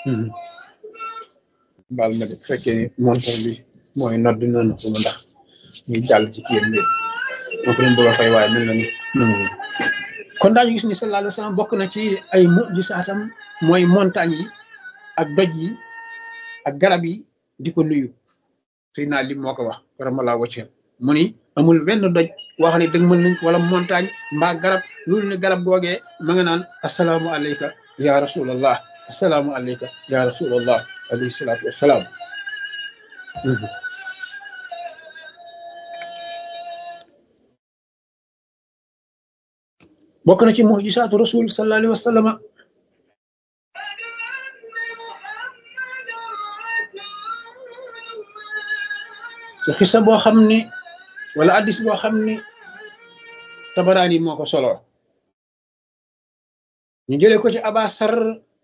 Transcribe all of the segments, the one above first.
baal ma de bu fekkee ni montor bi mooy nodd noonu ko ma ndax ñu jàll ci kiyam bi moo ko leen bëgg a fay waaye mel na ni nangu kon daañu gis ni sallallahu alayhi wa sallam bokk na ci ay mujisaatam mooy montagne yi ak doj yi ak garab yi di ko nuyu suy naa lim moo ko wax karamalaa wacce mu ni amul benn doj wax ne dëgg mën nañ ko wala montagne mbaa garab loolu ne garab googee ma nga naan asalaamu alayka ya rasulallah asalaamu alayka ya rasulallah alayhi salaatu wassalaam bokk na ci mujisaatu rasul sallallahu alayhi wa sallama ci xisa boo xam ni wala addis boo xam ni tabaraani moo ko solo ñu jëlee ko ci abasar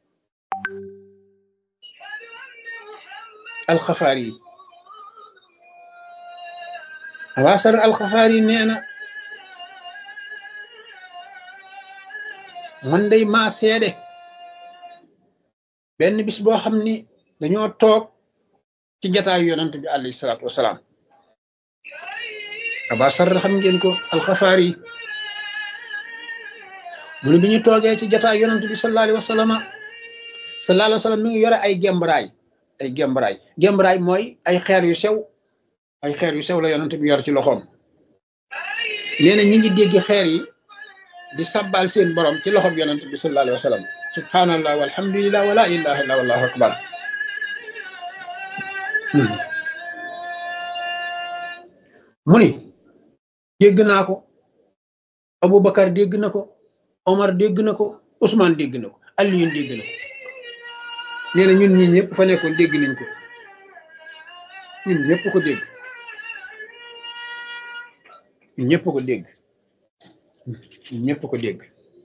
alxafaari yi abasar alxafaari yi nee na man day maa seede benn bis boo xam ni dañoo toog ci jataayu yonant bi alayhi salaatu wasalaam abasar xam ngeen ko alxafaari yi mu ne bi ñu toogee ci jataayu yonant bi sallallahu alayhi wa sallam sallallahu alayhi wa sallam mi ngi yore ay gembraay ay gembraay gembraay mooy ay xeer yu sew ay xeer yu sew la yonant bi yor ci loxoom nee na ñi ngi dégg xeer yi di sabbal seen borom ci loxob yonent bi sallallahu alayhi wa sallam subhanallah walhamdulillah wala ilaha illa wallahu akbar mu ni dégg naa ko Aboubacar dégg na ko Omar dégg na ko Ousmane dégg na ko Alioune dégg na ko nee na ñun ñii ñëpp fa nekkoon dégg nañ ko ñun ñëpp ko dégg ñun ñëpp ko dégg ñëpp ko dégg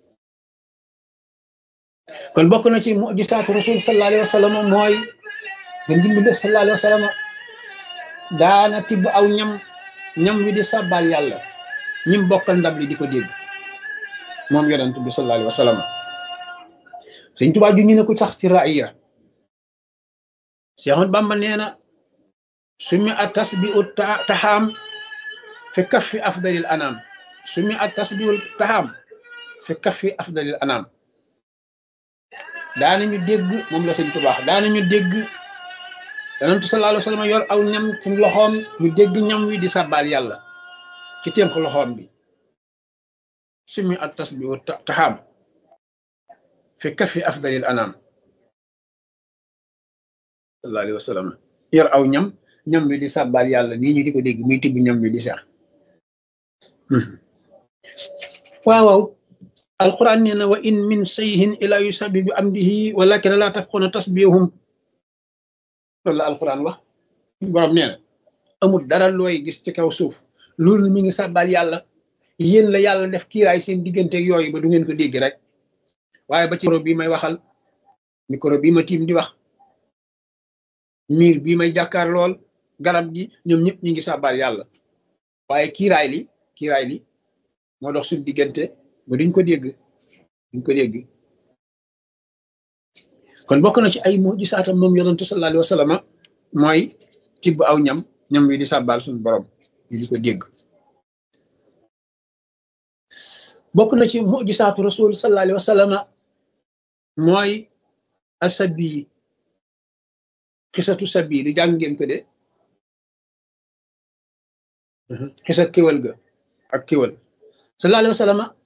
kon bokk na ci mujisaatu rasul sallallahu alayhi wa sallam mooy gën gi mu def sallallahu alayhi wa sallam daana tibb aw ñam ñam wi di sàbbaal yàlla ñim bokkal ndab li di ko dégg moom yonent bi sallallahu alayhi wa sallam Sëñ Tuubaa ju ñu ne ko sax ci raaya Cheikh Ahmad Bamba nee na sumi a tasbiu taxaam fi kaffi afdalil anam sumi at tasbiwul taxaam fi kaffi afdalil anam daanañu dégg moom la sëñ tubaax daanañu dégg yonentu sallallahu alayhi wa sallam yor aw ñam ci loxoom ñu dégg ñam wi di sàbbaal yàlla ci ténk loxoom bi sumi at tasbiwul taxaam fi kaffi afdalil anam sallallahu alayhi wa sallam yor aw ñam ñam wi di sàbbaal yàlla nii ñu di ko dégg muy tibb ñam wi di seex waaw waaw alquran nee na wa in min sayhin ila yusabbi bi amdihi walakin la tafquna tasbihum loolu la alquran wax borom nee na amul dara looy gis ci kaw suuf loolu mi ngi sàbbaal yàlla yéen la yàlla def kiiraay seen diggante yooyu ba du ngeen ko dégg rek waaye ba ci micro bii may waxal micro bii ma tiim di wax miir bii may jàkkaar lool garab gi ñoom ñëpp ñu ngi sàbbaal yàlla waaye kiiraay li kiiraay li moo dox suñ diggante ba duñ ko dégg duñ ko dégg kon bokk na ci ay mujisaatam moom yonentu sallallahu alayhi wa sallam mooy tibb aw ñam ñam wi di sàbbaal suñu borom ñu di ko dégg bokk na ci mujisaatu rasul sallallahu alayhi wa sallam mooy asabi xisatu sabi di jàng ngeen ko de xisa kéwal ga ak kéwal sallallahu alayhi wa sallam